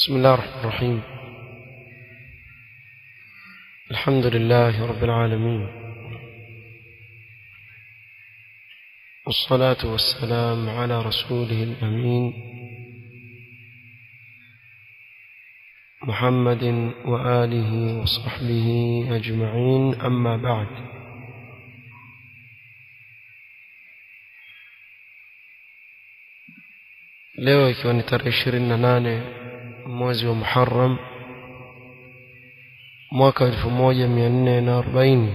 بسم الله الرحمن الرحيم الحمد لله رب العالمين والصلاة والسلام على رسوله الأمين محمد وآله وصحبه أجمعين أما بعد leo ikiwa ni tarehe ishirini na nane mwezi wa muharam mwaka elfu moja mia nne na arobaini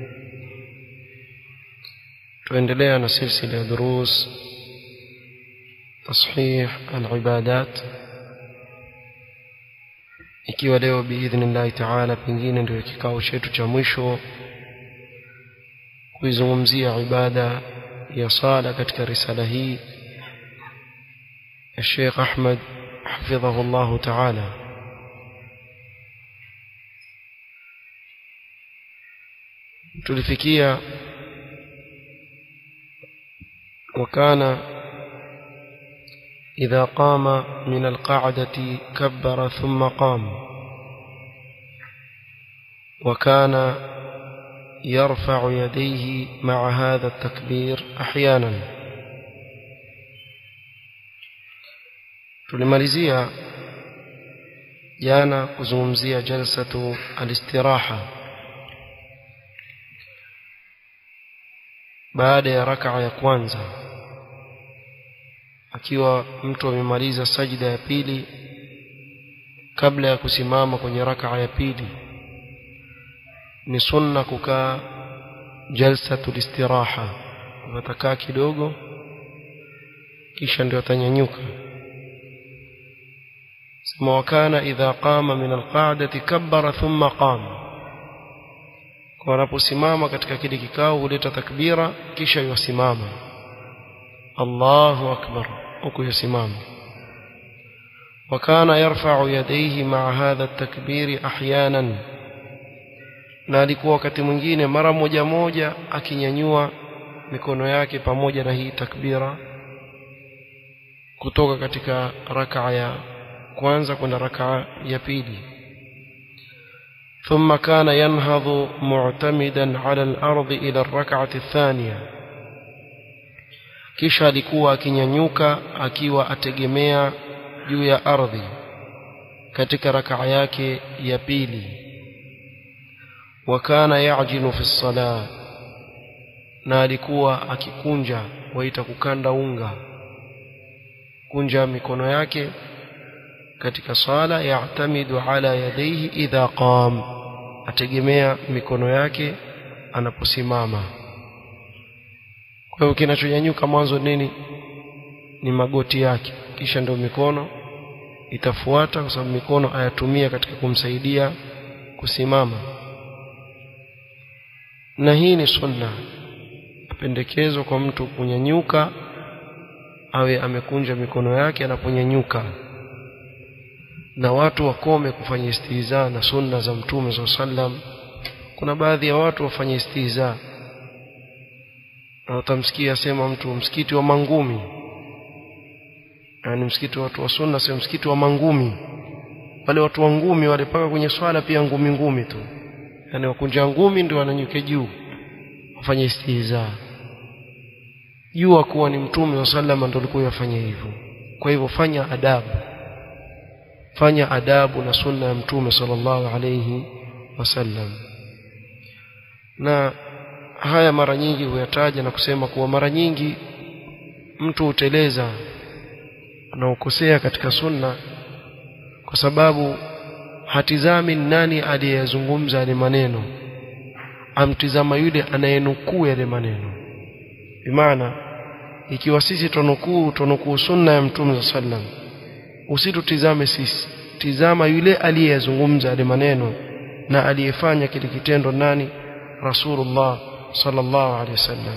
tuendelea na silsila ya durus tashih alibadat ikiwa leo biidhnillahi taala pengine ndio kikao chetu cha mwisho kuizungumzia ibada ya sala katika risala hii الشيخ أحمد حفظه الله تعالى tulifikia وكان إذا قام من القعدة كبر ثم قام وكان يرفع يديه مع هذا التكبير أحيانا tulimalizia jana kuzungumzia jalsatu alistiraha baada ya rakaa ya kwanza akiwa mtu amemaliza sajida ya pili kabla ya kusimama kwenye rakaa ya pili ni sunna kukaa jalsatu listiraha watakaa kidogo kisha ndio atanyanyuka ثم وكان إذا قام من القعدة كبر ثم قام wanaposimama katika kile kikao huleta takbira kisha yusimama Allahu akbar huku yusimama وكان يرفع يديه مع هذا التكبير احيانا na alikuwa wakati mwingine mara moja moja akinyanyua mikono yake pamoja na hii takbira kutoka katika rakaa ya kwanza kwenda rakaa ya pili ثم كان ينهض معتمدا على الأرض إلى الركعة الثانية kisha alikuwa akinyanyuka akiwa ategemea juu ya ardhi katika rakaa yake ya pili wakana yajinu fi sala na alikuwa akikunja waita kukanda unga kunja mikono yake katika sala ya'tamidu ala yadayhi idha qam ategemea mikono yake anaposimama kwa hiyo kinachonyanyuka mwanzo nini ni magoti yake kisha ndio mikono itafuata kwa sababu mikono ayatumia katika kumsaidia kusimama na hii ni sunna pendekezo kwa mtu kunyanyuka awe amekunja mikono yake anaponyanyuka na watu wakome kufanya istihza na sunna za mtume za sallam kuna baadhi ya watu wafanye istihza na utamsikia sema mtu msikiti wa mangumi yani msikiti watu wa sunna sio msikiti wa mangumi wale watu wa ngumi wale paka kwenye swala pia ngumi ngumi tu yani wakunja ngumi ndio wananyuke juu wafanye istihza jua kuwa ni mtume wa sallam ndio alikuwa yafanya hivyo kwa hivyo fanya adabu fanya adabu na sunna ya mtume sallallahu alayhi wasallam na haya mara nyingi huyataja na kusema kuwa mara nyingi mtu huteleza na ukosea katika sunna kwa sababu hatizami nani aliyezungumza yale maneno amtizama yule anayenukuu yale maneno bimaana ikiwa sisi tunukuu tunukuu sunna ya mtume sallam usitutizame sisi tizama yule aliyezungumza yale maneno na aliyefanya kile kitendo nani rasulullah sallallahu alaihi wasallam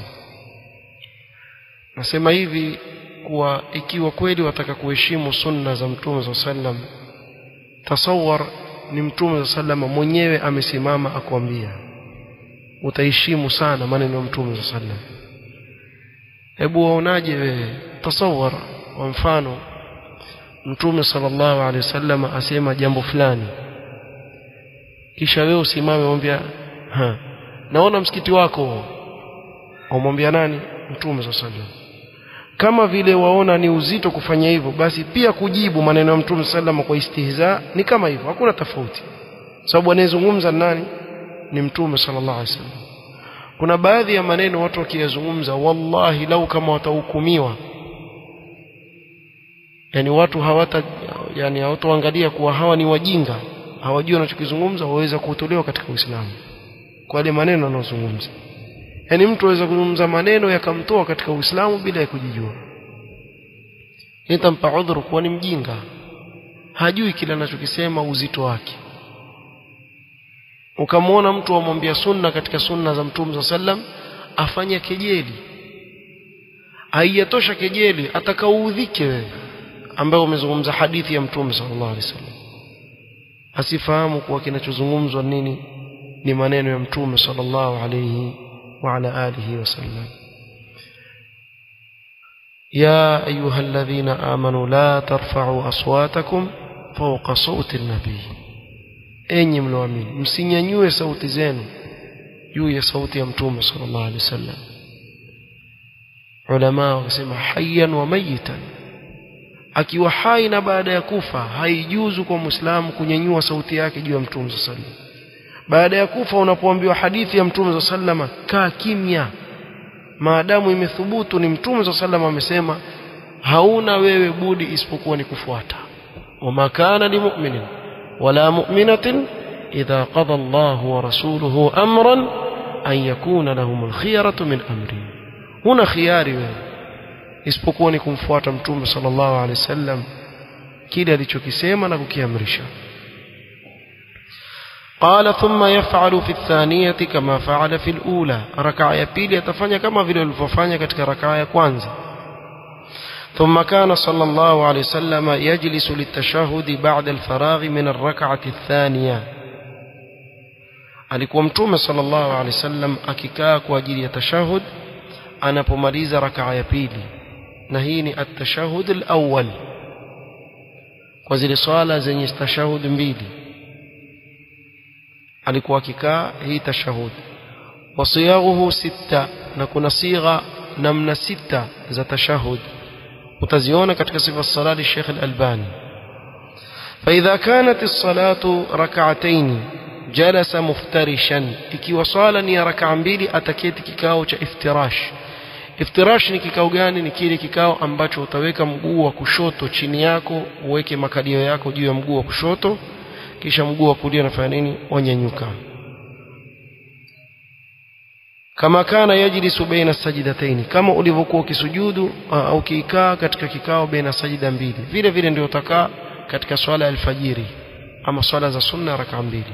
nasema hivi kuwa ikiwa kweli wataka kuheshimu sunna za mtume za sallam tasawar ni mtume za sallam mwenyewe amesimama akwambia utaheshimu sana maneno ya mtume za sallam hebu waonaje wewe tasawar kwa mfano mtume sallallahu alaihi wasallam asema jambo fulani kisha wewe usimame umwambia ha naona msikiti wako umwambia nani mtume sallallahu alaihi wasallam kama vile waona ni uzito kufanya hivyo basi pia kujibu maneno ya mtume sallallahu kwa istihza ni kama hivyo hakuna tofauti sababu anayezungumza nani ni mtume sallallahu alaihi wasallam kuna baadhi ya maneno watu wakiyazungumza wallahi lau kama watahukumiwa yani watu hawata yani hawatoangalia kuwa hawa ni wajinga hawajui wanachokizungumza waweza kutolewa katika Uislamu kwa yale maneno anayozungumza yani mtu aweza kuzungumza maneno yakamtoa katika Uislamu bila ya kujijua nitampa udhuru kuwa ni mjinga hajui kile anachokisema uzito wake ukamwona mtu amwambia sunna katika sunna za mtume za sallam afanya kejeli haijatosha kejeli atakaudhike wewe ambaye umezungumza hadithi ya mtume sallallahu alaihi wasallam asifahamu kuwa kinachozungumzwa nini ni maneno ya mtume sallallahu alaihi wa ala alihi wasallam يا أيها الذين آمنوا لا ترفعوا أصواتكم فوق صوت النبي enyi mlioamini msinyanyue sauti zenu juu ya sauti ya mtume sallallahu alaihi wasallam ulama wakasema hayyan wa mayitan akiwa hai na baada ya kufa haijuzu kwa muislamu kunyanyua sauti yake juu ya mtume sallallahu alaihi wasallam baada ya kufa unapoambiwa hadithi ya mtume sallallahu alaihi wasallam kaa kimya maadamu imethubutu ni mtume sallallahu alaihi wasallam amesema hauna wewe budi isipokuwa ni kufuata wama kana limu'minin ولا مؤمنة إذا قضى الله ورسوله أمرا أن يكون لهم الخيرة من أمره هنا خياري isipokuwa ni kumfuata mtume sallallahu alaihi wasallam kile alichokisema na kukiamrisha قال ثم يفعل في الثانية كما فعل في الأولى ركعة ya pili atafanya kama vile alivyofanya katika rakaa ya kwanza ثم كان صلى الله عليه وسلم يجلس للتشهد بعد الفراغ من الركعة الثانية alikuwa mtume sallallahu alaihi wasallam akikaa kwa ajili ya tashahud anapomaliza rakaa ya pili na hii ni at-tashahud al-awwal kwa zile swala zenye tashahud mbili alikuwa akikaa hii tashahud wasiyaghuhu sita na kuna sigha namna sita za tashahud utaziona katika sifa salati Sheikh Al-Albani فإذا كانت الصلاة ركعتين جلس مفترشا ikiwa swala ni rak'a mbili ataketi kikao cha iftirash iftirash ni kikao gani ni kile kikao ambacho utaweka mguu wa kushoto chini yako uweke makalio yako juu ya mguu wa kushoto kisha mguu wa kulia unafanya nini wanyanyuka kama kana yajlisu baina sajidataini kama ulivyokuwa ukisujudu au ukikaa katika kikao baina sajida mbili vile vile ndio utakaa katika swala ya alfajiri ama swala za sunna raka mbili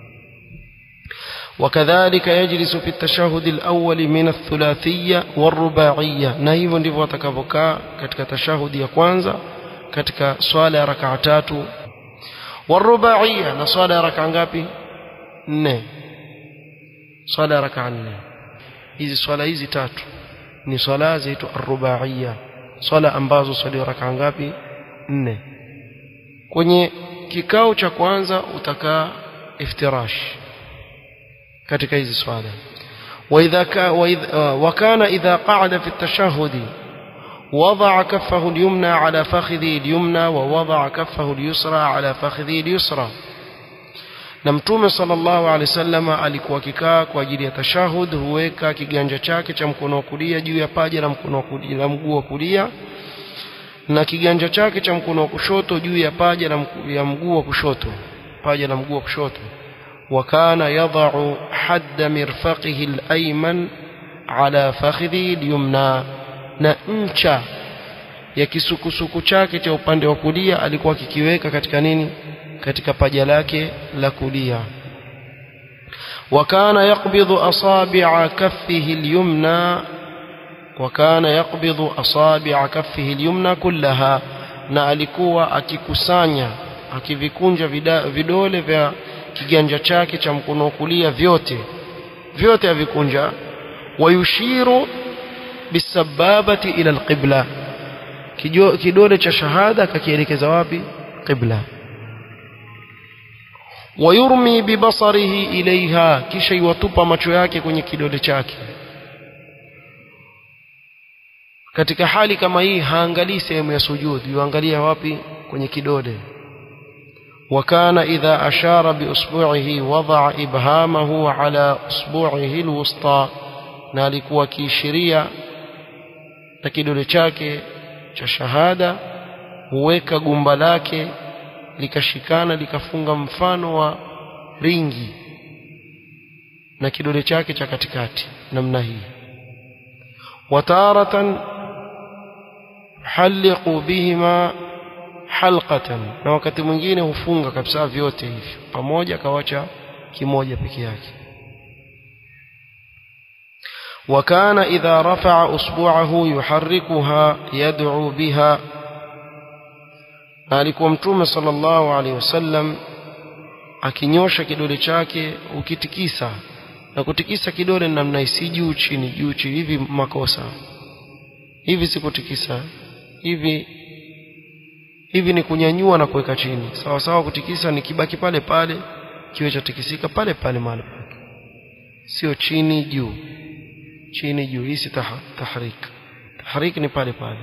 وكذلك يجلس في التشهد الأول من الثلاثية والرباعية na hivyo ndivyo atakavyokaa katika tashahudi ya kwanza katika swala ya rakaa tatu والرباعية na swala ya rakaa ngapi nne swala ya rakaa nne hizi swala hizi tatu ni swala zaitwa arrubaiya swala ambazo swali rakaa ngapi nne kwenye kikao cha kwanza utakaa iftirash katika hizi swala واذا كا وكان اذا قعد في التشهد وضع كفه اليمنى على فخذه اليمنى ووضع كفه اليسرى على فخذه اليسرى na mtume sallallahu alaihi wasallam alikuwa akikaa kwa ajili ya tashahud huweka kiganja chake cha mkono wa kulia juu ya paja la mkono wa kulia la mguu wa kulia na kiganja chake cha mkono wa kushoto juu ya paja la ya mguu wa kushoto paja la mguu wa kushoto وكان يضع حد مرفقه الأيمن على فخذه اليمنى na ncha ya kisukusuku chake cha upande wa kulia alikuwa akikiweka katika nini katika paja lake la kulia وكان يقبض أصابع كفه اليمنى وكان يقبض أصابع كفه اليمنى كلها na alikuwa akikusanya akivikunja vidole vya kiganja chake cha mkono wa kulia vyote vyote avikunja wayushiru bisababati ila alqibla kidole cha shahada akakielekeza wapi qibla wayurmi bibasarihi ilaiha kisha iwatupa macho yake kwenye kidole chake katika hali kama hii haangalii sehemu ya sujud yuangalia wapi kwenye kidole وكان إذا أشار بأصبعه وضع إبهامه على أصبعه الوسطى نالك وكيشريا na kidole chake cha shahada huweka gumba lake likashikana likafunga mfano wa ringi na kidole chake cha katikati namna hii wataratan haliqu bihima halqatan na wakati mwingine hufunga kabisa vyote hivyo pamoja akawacha kimoja peke yake وكان إذا رفع أصبعه يحركها يدعو بها alikuwa mtume sallallahu alaihi wasallam akinyosha kidole chake ukitikisa na kutikisa kidole namna si juu chini juu chini hivi makosa hivi sikutikisa hivi hivi ni kunyanyua na kuweka chini sawa sawa kutikisa ni kibaki pale pale kiwe cha tikisika pale pale mahali pake sio chini juu chini juu hii si tahrik tahrik ni pale pale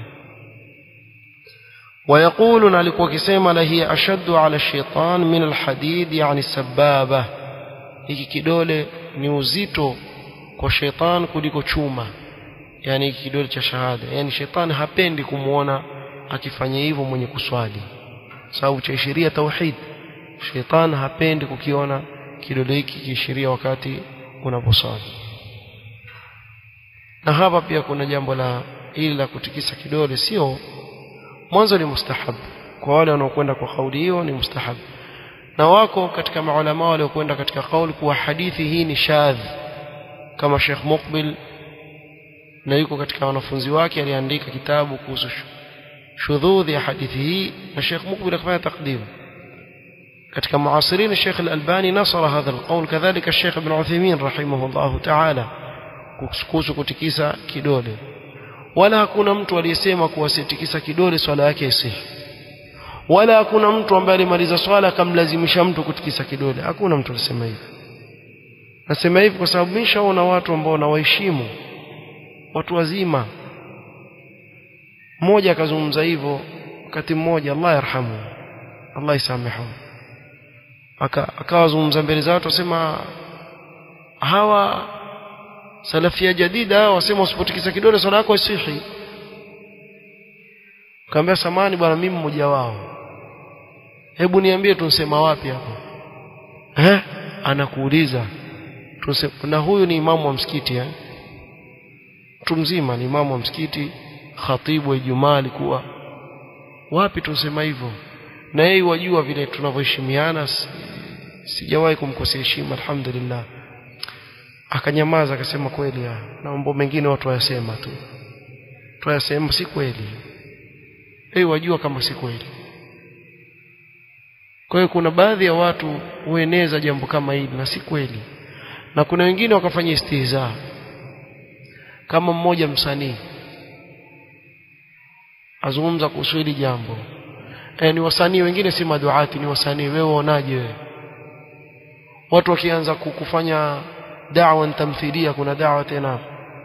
ويقول alikuwa akisema la hiya ashaddu ala shaitan min alhadid yani sababa hiki kidole ni uzito kwa shaitan kuliko chuma yani hiki kidole cha shahada yani shaitan hapendi kumuona akifanya hivyo mwenye kuswali sababu cha ishiria tauhid shaitan hapendi kukiona kidole hiki kiishiria wakati unaposwali na hapa pia kuna jambo la hili la kutikisa kidole sio mwanzo ni mustahab kwa wale wanaokwenda kwa kauli hiyo ni mustahab na wako katika maulama waliokwenda katika kauli kuwa hadithi hii ni shadh kama Sheikh Muqbil na yuko katika wanafunzi wake aliandika kitabu kuhusu shudhudhi ya hadithi hii na Sheikh Muqbil akafanya takdim katika muasirin Sheikh Al-Albani nasara hadha alqawl kadhalika Sheikh Ibn Uthaymeen rahimahullah ta'ala kuhusu kutikisa kidole wala hakuna mtu aliyesema kuwa sitikisa kidole swala yake isihi wala hakuna mtu ambaye alimaliza swala akamlazimisha mtu kutikisa kidole hakuna mtu alisema hivi nasema hivi kwa sababu nishaona watu ambao nawaheshimu watu wazima mmoja akazungumza hivyo wakati mmoja Allah yarhamu Allah isamehu akawazungumza mbele za watu wasema hawa salafia jadida wasema usipotikisa kidole swala yako isihi kaambia samani bwana mimi mmoja wao hebu niambie tunsema wapi hapo eh anakuuliza tunse na huyu ni imamu wa msikiti eh mtu mzima ni imamu wa msikiti khatibu wa Ijumaa alikuwa wapi tunsema hivyo na yeye wajua vile tunavyoheshimiana sijawahi kumkosea heshima alhamdulillah akanyamaza akasema kweli na mambo mengine watu wayasema tu tuyasema si kweli hey, wajua kama si kweli kwa hiyo kuna baadhi ya watu hueneza jambo kama hili na si kweli na kuna wengine wakafanya istihza kama mmoja msanii azungumza kuhusu hili jambo e, ni wasanii wengine si maduati ni wasanii wewe uonaje wewe watu wakianza kufanya da'wa tamthilia kuna da'wa tena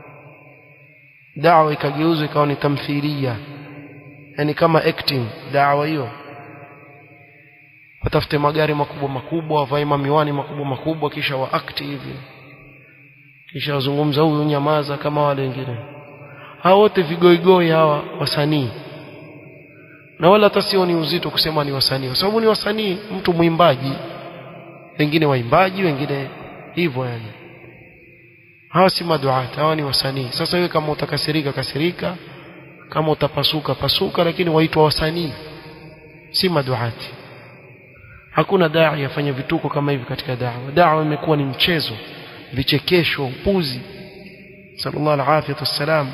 da'wa ikageuzwa ikawa ni tamthilia yani kama acting da'wa hiyo watafute magari makubwa makubwa wavae miwani makubwa makubwa kisha wa act hivi kisha wazungumza huyu nyamaza kama wale wengine hao wote vigoigoi hawa wasanii na wala hata sio ni uzito kusema ni wasanii kwa sababu ni wasanii mtu mwimbaji wengine waimbaji wengine hivyo yani hawa si maduat hawa ni wasanii sasa wewe kama utakasirika kasirika kama utapasuka pasuka lakini waitwa wasanii si maduati hakuna dai afanye vituko kama hivi katika da'wa da'wa imekuwa ni mchezo vichekesho upuzi sallallahu alaihi wasallam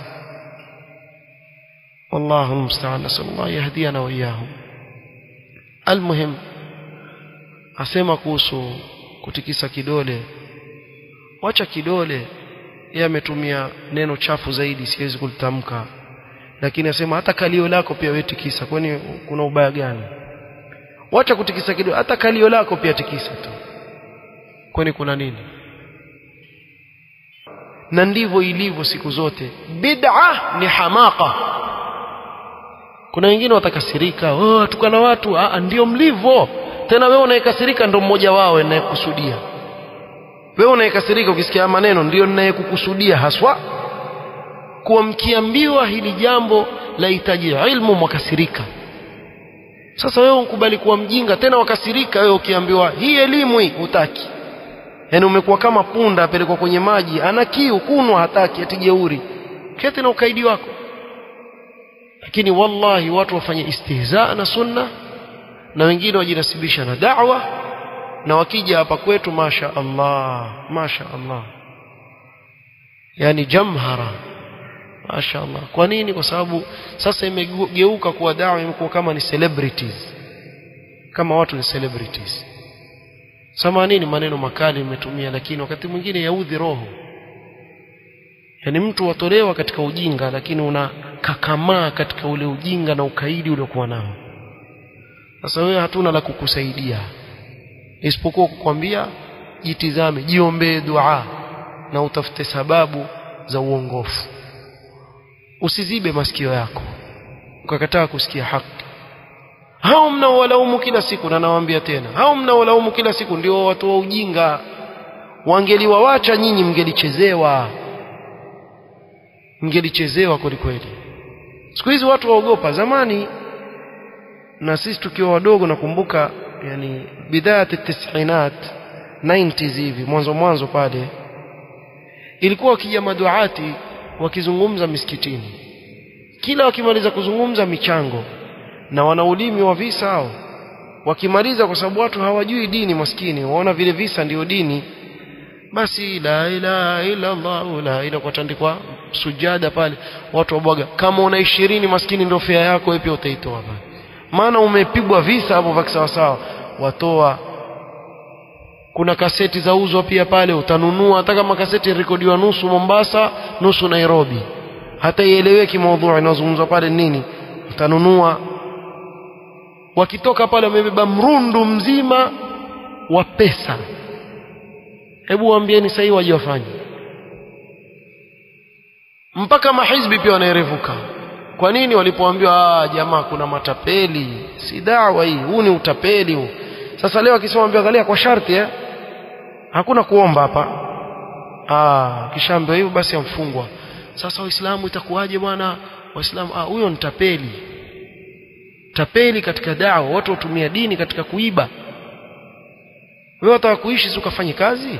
والله المستعان نسأل الله يهدينا وإياهم المهم asema kuhusu kutikisa kidole wacha kidole yeye ametumia neno chafu zaidi siwezi kulitamka lakini asema hata kalio lako pia wewe tikisa kwani kuna ubaya gani wacha kutikisa kidogo hata kalio lako pia tikisa tu kwani kuna nini na ndivyo ilivyo siku zote bid'a ni hamaka kuna wengine watakasirika oh atukana watu ah ndio mlivyo tena wewe unayekasirika ndo mmoja wao anayekusudia wewe unayekasirika ukisikia maneno ndio ninayekukusudia haswa kuwa mkiambiwa hili jambo lahitaji ilmu mwakasirika sasa wewe unkubali kuwa mjinga tena wakasirika wewe ukiambiwa hii elimu hii hutaki yaani umekuwa kama punda apelekwa kwenye maji ana kiu kunwa hataki ati jeuri keti na ukaidi wako lakini wallahi watu wafanye istihzaa na sunna na wengine wajinasibisha na da'wa na wakija hapa kwetu masha Allah masha Allah yani jamhara masha Allah kwa nini kwa sababu sasa imegeuka kuwa dawa imekuwa kama ni celebrities kama watu ni celebrities samanini maneno makali nimetumia lakini wakati mwingine yaudhi roho yani mtu watolewa katika ujinga lakini unakakamaa katika ule ujinga na ukaidi uliokuwa nao sasa wewe hatuna la kukusaidia isipokuwa kukwambia jitizame jiombee dua na utafute sababu za uongofu usizibe masikio yako ukakataa kusikia haki hao mnaowalaumu kila siku na nawaambia tena hao mnaowalaumu kila siku ndio watu wa ujinga wangeliwawacha nyinyi mngelichezewa mngelichezewa kweli kweli siku hizi watu waogopa zamani na sisi tukiwa wadogo nakumbuka yani bidayat tisinat 90s hivi mwanzo mwanzo pale ilikuwa wakija maduati wakizungumza misikitini kila wakimaliza kuzungumza michango na wana ulimi wa visa hao wakimaliza kwa sababu watu hawajui dini maskini waona vile visa ndio dini basi la ilaha illa Allah la ila kwa tandikwa sujada pale watu wabwaga kama una ishirini maskini ndio fea yako wewe pia utaitoa pale maana umepigwa visa hapo vya sawa sawa watoa kuna kaseti za uzwa pia pale utanunua hata kama kaseti rekodiwa nusu Mombasa nusu Nairobi hata ieleweki maudhui inazungumzwa pale nini utanunua wakitoka pale wamebeba mrundu mzima wa pesa hebu waambieni sasa waje wafanye mpaka mahizbi pia wanaerevuka kwa nini walipoambiwa ah jamaa kuna matapeli si dawa hii huu ni utapeli huu sasa leo akisema ambia angalia kwa sharti eh hakuna kuomba hapa ah kishaambiwa hivyo basi amfungwa sasa waislamu itakuwaje bwana waislamu ah huyo ni tapeli tapeli katika dawa watu watumia dini katika kuiba wewe wataka kuishi si ukafanye kazi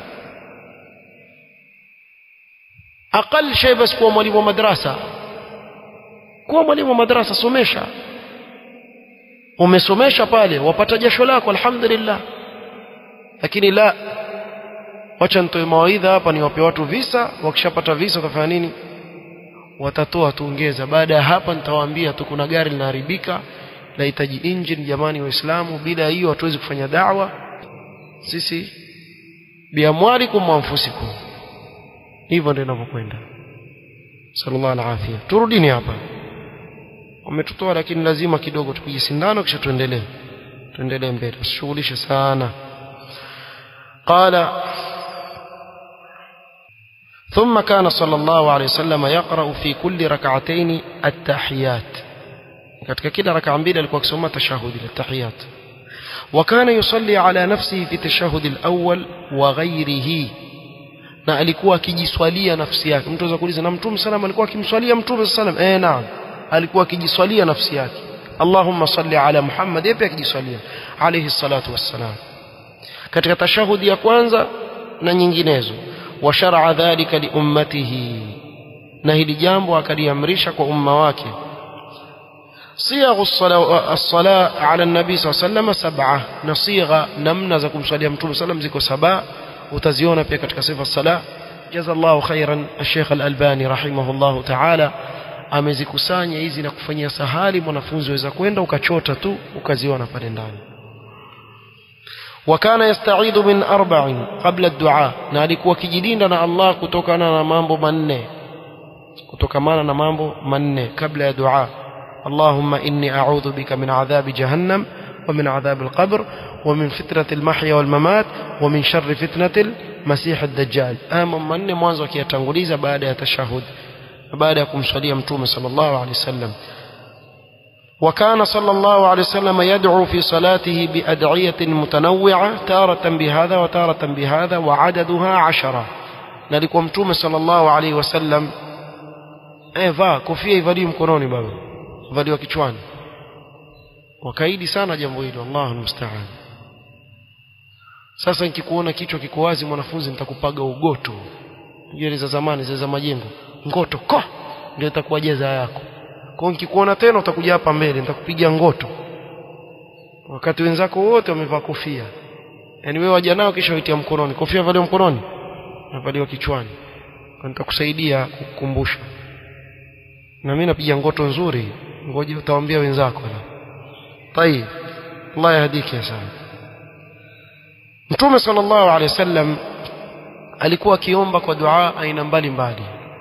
aqal shay basi kuwa mwalimu wa madrasa kuwa mwalimu wa madrasa somesha umesomesha pale wapata jasho lako alhamdulillah lakini la wacha nitoe mawaidha hapa niwape watu visa wakishapata visa watafanya nini watatoa tuongeza baada ya hapa nitawaambia tu kuna gari linaharibika lahitaji engine jamani waislamu bila hiyo hatuwezi kufanya da'wa sisi biamwalikum wa anfusikum hivyo ndio inavyokwenda sallallahu alaihi turudini hapa wametutoa lakini lazima kidogo tupige sindano kisha tuendelee tuendelee mbele usishughulishe sana قال ثم كان صلى الله عليه وسلم يقرأ في كل ركعتين التحيات katika kila raka mbili alikuwa akisoma tashahudi at-tahiyat وكان يصلي على نفسه في التشهد الأول وغيره na alikuwa akijiswalia nafsi yake mtu anaweza kuuliza na mtume sallam alikuwa akimswalia mtume sallam eh naam alikuwa akijiswalia nafsi yake Allahumma salli ala Muhammad yapi akijiswalia alayhi salatu wassalam katika tashahudi ya kwanza na nyinginezo wa shar'a dhalika li ummatihi na hili jambo akaliamrisha kwa umma wake صيغ الصلاة على النبي صلى الله عليه وسلم سبعة نصيغة نمنا زكم صلى الله عليه وسلم زكو سبع وتزيون في كتك صفة الصلاة جزا الله خيرا الشيخ الألباني رحمه الله تعالى amezikusanya hizi na kufanyia sahali mwanafunzi waweza kwenda ukachota tu ukaziona pale ndani wakana yastaidhu min arba'in qabla ad-du'a na alikuwa kijilinda na Allah kutokana na mambo manne kutokamana na mambo manne kabla ya dua اللهم إني أعوذ بك من عذاب جهنم ومن عذاب القبر ومن فتنة المحيا والممات ومن شر فتنة المسيح الدجال أما من mwanzo akiyatanguliza baada ya tashahud baada ya kumswalia mtume sallallahu alaihi wasallam وكان صلى الله عليه وسلم يدعو في صلاته بأدعية متنوعة تارة بهذا وتارة بهذا وعددها عشرة نالكم متوم صلى الله عليه وسلم eh vaa kofia ivaliwe mkononi baba valiwa kichwani wakaidi sana jambo hilo Allahu musta'an sasa nikikuona kichwa kiko wazi mwanafunzi nitakupaga ugoto jeri za zamani za za majengo ngoto ko ndio itakuwa jeza yako kwa nikikuona tena utakuja hapa mbele nitakupiga ngoto wakati wenzako wote wamevaa kofia yaani wewe waja nao kisha uitia mkononi kofia valiwa mkononi navaliwa kichwani kwa nitakusaidia kukumbusha na mimi napiga ngoto nzuri ngoja utawaambia wenzako na طيب الله يهديك يا سعد Mtume sallallahu alaihi wasallam alikuwa akiomba kwa dua aina mbalimbali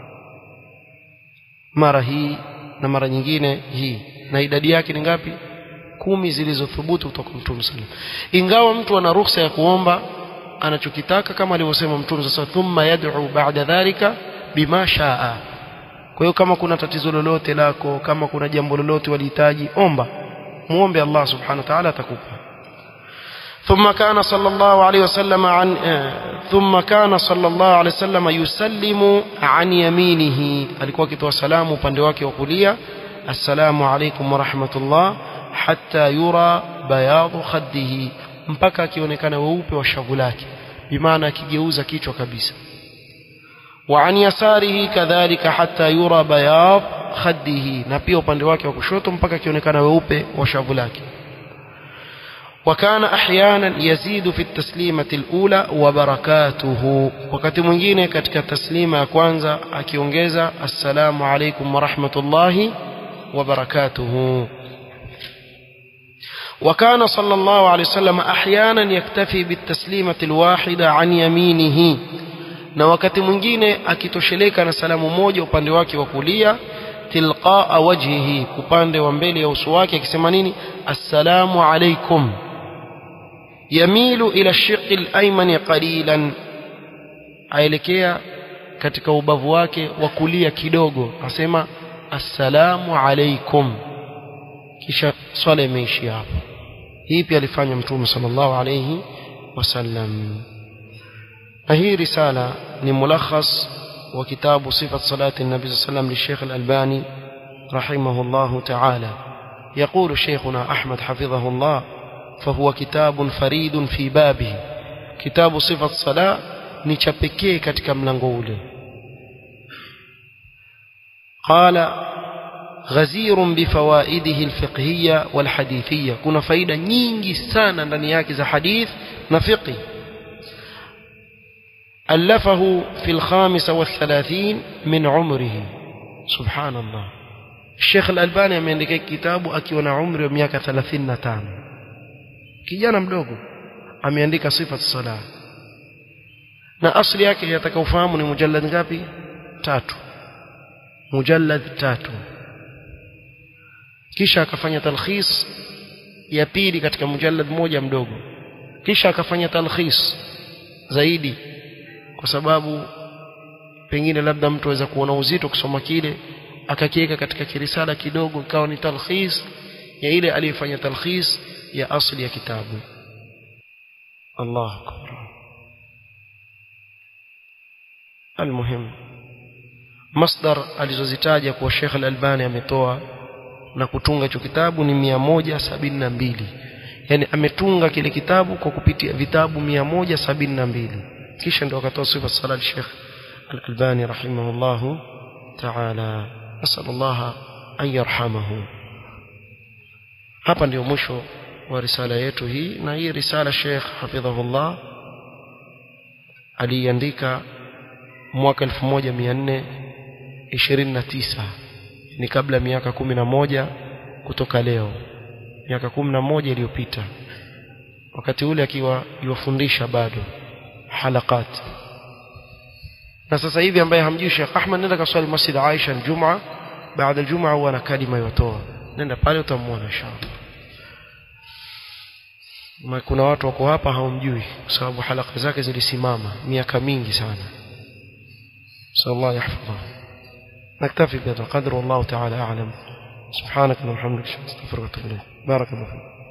mara hii na mara nyingine hii na idadi yake ni ngapi kumi zilizothubutu kutoka Mtume sallallahu ingawa mtu ana ruhusa ya kuomba anachokitaka kama alivyosema Mtume sasa thumma yad'u ba'da dhalika bima shaa kwa hiyo kama kuna tatizo lolote lako kama kuna jambo lolote walihitaji omba muombe Allah subhanahu wa ta'ala atakupa ثم كان صلى الله عليه وسلم عن ثم كان صلى الله عليه وسلم يسلم عن يمينه alikuwa akitoa salamu upande wake wa kulia assalamu alaykum wa rahmatullah hatta yura bayadu khaddihi mpaka akionekana weupe wa shavu lake bimaana akigeuza kichwa kabisa وعن يساره كذلك حتى يرى بياض خده na pia upande wake wa kushoto mpaka akionekana weupe wa shavu lake وكان احيانا يزيد في التسليمه الاولى وبركاته wakati mwingine katika taslima ya kwanza akiongeza assalamu alaykum wa rahmatullahi wa barakatuhu وكان صلى الله عليه وسلم احيانا يكتفي بالتسليمه الواحده عن يمينه na wakati mwingine akitosheleka na salamu moja upande wake wa kulia tilqaa wajhihi upande wa mbele ya uso wake akisema nini assalamu alaikum yamilu ila shiqi al-ayman qalilan aelekea katika ubavu wake wa kulia kidogo asema assalamu alaikum kisha swala imeishia hapo hii pia alifanya mtume sallallahu alayhi wasallam na hii risala ni mulakhas wa kitabu sifat salati nabi sallam للشيخ الألباني رحمه الله تعالى يقول شيخنا أحمد حفظه الله فهو كتاب فريد في بابه كتاب صفة الصلاة نشبكيه katika mlango ule قال غزير بفوائده الفقهية والحديثية كنا فايدة nyingi sana ndani yake za hadith na fiqh ألفه في الخامسة والثلاثين من عمره سبحان الله الشيخ الألباني ameandika kitabu akiwa na umri wa miaka 35 kijana mdogo ameandika sifa sala na asli yake yatakaofahamu ni mujallad ngapi tatu mujallad tatu kisha akafanya talkhis ya pili katika mujallad moja mdogo kisha akafanya talkhis zaidi kwa sababu pengine labda mtu aweza kuona uzito kusoma kile akakiweka katika kirisala kidogo ikawa ni talkhis ya ile aliyefanya talkhis ya asli ya kitabu Allah akbar almuhim masdar alizozitaja kwa Sheikh Al-Albani ametoa na kutunga hicho kitabu ni mia moja sabini na mbili yani ametunga kile kitabu kwa kupitia vitabu mia moja sabini na mbili kisha ndio akatoa sifa sala Sheikh Al-Albani rahimahullah ta'ala nasal Allah an yarhamahu hapa ndio mwisho wa risala yetu hii na hii risala Sheikh hafidhahullah aliandika mwaka 1429 ni kabla miaka kumi na moja kutoka leo miaka kumi na moja iliyopita wakati ule akiwa yuwafundisha bado halakat na sasa hivi ambaye hamjui Sheikh Ahmad nenda kaswali Masjid Aisha Ijumaa baada ya Ijumaa huwa na kalima yotoa nenda pale utamuona inshallah Ma kuna watu wako hapa hawamjui kwa sababu halaka zake zilisimama miaka mingi sana sallallahu yahfadhu نكتفي بهذا القدر والله تعالى أعلم سبحانك اللهم وبحمدك أستغفرك وأتوب إليك بارك الله فيك